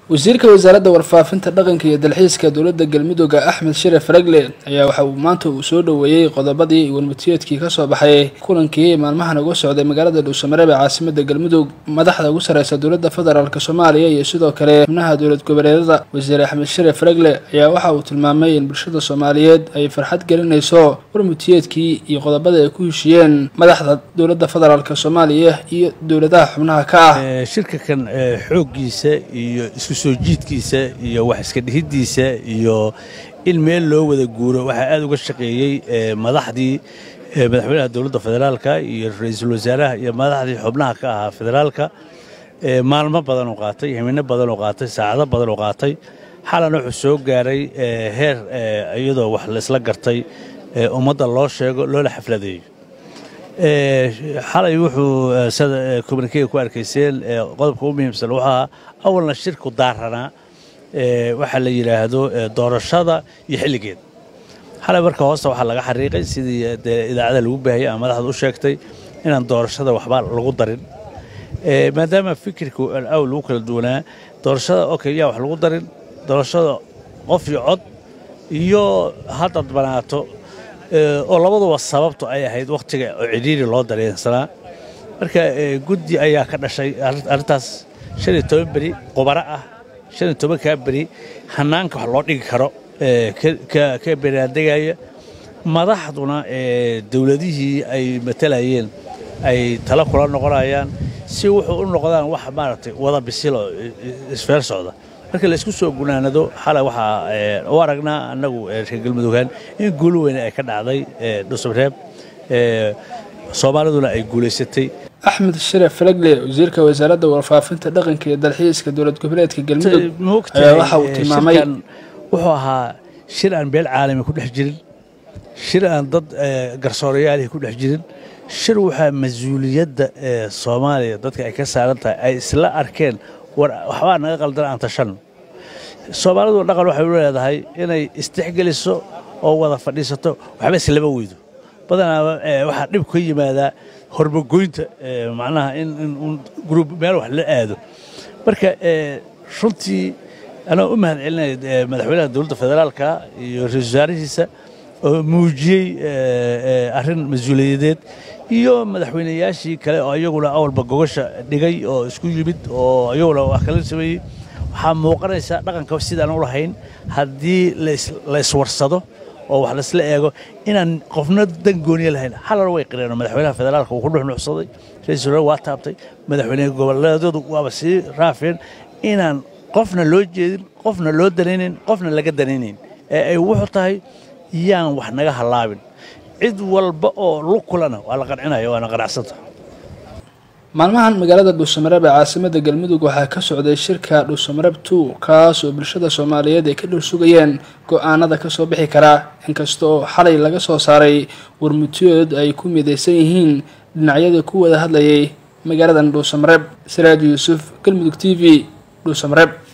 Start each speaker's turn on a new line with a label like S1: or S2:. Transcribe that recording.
S1: wasiirka wasaaradda warfaafinta dhaqanka iyo dalxiiska dowladda galmudugga axmed shire faragle ayaa waxa uu maanta uu soo dhoweeyey qodobadii warmutiyeedkii kasoo baxay kulankii maalmahan uga socday magaalada dhuusamareeb ee caasimada galmudug madaxda ugu sareysa dowladda federaalk soomaaliya iyo sidoo kale xubnaha dowlad goboleedyada wasiir axmed shire faragle ayaa waxa uu tilmaamay in bulshada soomaaliyeed ay farxad gelinayso warmutiyeedkii iyo qodobada ay ku heshiyeen madaxda dowladda federaalk soomaaliya iyo dowladaha xubnaha ka ah
S2: shirka kan xooggiisa iyo isku soo jiidkiisa iyo wax iska dhihiddiisa iyo in meel loo wada guuro waxaa aad uga shaqeeyey madaxdii madaxweynaha dowladda federaalka iyo ra-iisul wasaaraha iyo madaxdii xubnaha ka ahaa federaalka maalmo badan oo qaatay himino badan oo qaatay saacado badan oo qaatay xalana wuxuu soo gaaray heer iyadoo wax laysla gartay ummadda loo sheego loola xafladeeyo xalay wuxuu sida communikega ku arkayseen qodobka u muhiimsan wuxuu ahaa awalna shirku daaranaa waxaa la yidhaahdo doorashada iyo xilligeed xalay marka hoosta waxaa laga xariiqay sidii dee idaacada lagu baahayay ama madaxda u sheegtay inaan doorashada waxba lagu darin maadaama fikirku awl lagu kala duwanaa doorashada okay yaa wax lagu darin doorashada qof iyo cod iyo haddaad banaato oo labaduba sababtu ay ahayd wakhtiga oo cidhiiri loo dareensanaa marka guddi ayaa ka dhashay arrintaas shan iyo toban beri qubaro ah shan iyo tobankaa beri hannaanka wax loo dhigi karo ka beraandegaya madaxduna dowladihii ay matalayeen ay talo kula noqonayaan si wuxuu u noqdaan wax maaragtay wada bisiloo isfeer socda marka la isku soo gunaanado xalay waxaa u aragnaa annagu reer galmudughaan in guul weyne ay ka dhacday dhusubreeb soomaaliduna ay guulaysatay
S1: axmed shire falagle wasiirka wasaaradda warfaafinta dhaqanka iyo dalxiiska dowlad goboleedka galmudug ayaa waxa uu tilmaamay
S2: wuxuu ahaa shir aan beel caalami ku dhex jirin shir aan dad garsoorayaalihi ku dhex jirin shir waxaa mas-uuliyadda soomaaliya dadka ay ka saaran tahay ay isla arkeen war waxbaa naga qaldan aan tashanno soomaalidu dhaqan waxay u leedahay inay istixgeliso oo wada fadhiisato waxba islama weydo badanaa waxaa dhib ka yimaadaa hormagoynta macnaha in gruub meel wax la aado marka runtii anaa u mahad celinaya madaxweynaha dowladda federaalka iyo ra-isul wasaarihiisa oo muujiyey arrin mas-uuliyadeed iyo madaxweynayaashii kale oo iyaguna awalba gogosha dhigay oo isku yimid oo iyaguna wax kala sameeyey waxaa muuqanaysa dhaqanka sidaan u lahayn haddii la iswarsado oo wax laisla eego inaan qofna dan gooniye lahayn halana way qireen madaxweynaha federaalka uu ku dhuxnuuxsaday ra-isul wasaare waa taabtay madaxweyne goboleedyadu waaba sii raafeen inaan qofna loo jeedin qofna loo danaynayn qofna laga danaynayn ee ay wuxuu tahay yaan wax naga hallaabin cid walba oo lug kulana waa la qancinaya waana qanacsanta
S1: maalmahan magaalada dhuusamareeb ee caasimada galmudug waxaa ka socday shirka dhuusamareeb two kaas oo bulshada soomaaliyeed ay ka dhul sugayeen go-aanada kasoo bixi karaa inkasta oo xalay laga soo saaray warmutiyood ay ku midaysan yihiin dhinacyadii ku wada hadlayay magaaladan dhuusamareeb siraaj yuusuf galmudug t v dhuusamareeb